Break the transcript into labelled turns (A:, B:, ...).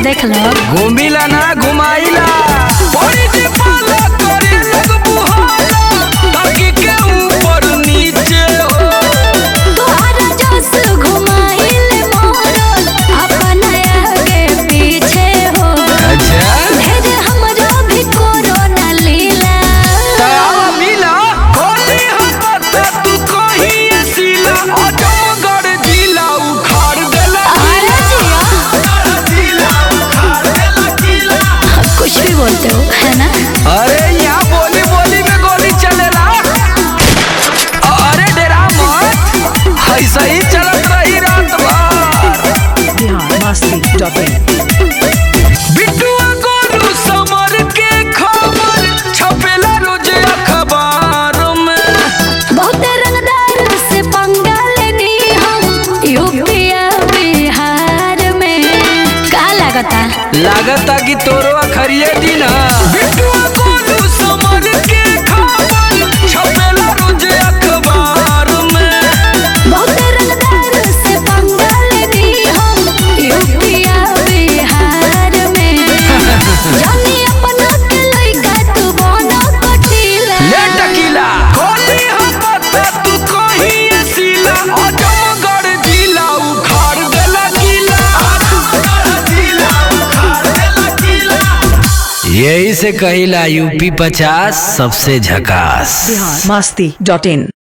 A: देख लो
B: घूमिला ना घुमाइला बड़ी जे पाला करे लोग बुहाला ताकि के ऊपर नीचे हो
A: तोहरा जोश घुमाइल मोर अपन आगे पीछे हो
B: अच्छा
A: भेज हमरो भी कोरोना लीला
B: तावा मिला खोली हम पता तू कहीं सीला अजमगढ़ जिला उखाड़ देला
A: अरे जिया
B: जिला उखाड़ देला किला
A: कुछ भी बोलते हो है ना
B: अरे यहाँ बोली बोली में गोली चलेला अरे डेरा मत ऐसा ही चलत रही रात भर
C: biharmasti.in
B: बिट्टुआ गोलू समर के खबर छपेला रोज अखबार में
A: बहुत रंगदार से पंगा लेनी हम यूपी बिहार में का लगता
B: लागता कि तोरो अखरिए दिन बिट्टुआ गोलू समर के खबर छपेला रोज अखबार में
A: बहुत रंगदार से पंगा लेनी हम यूपी बिहार में जानी अपना के लइका तू बनो कटीला
B: ले टकीला खोली हम पता तू कहीं सीला अजमगढ़ जिला उखाड़ देला किला अजमगढ़ जिला उखाड़ देला किला यही से कहिला यूपी पचास सबसे झकास
C: biharmasti.in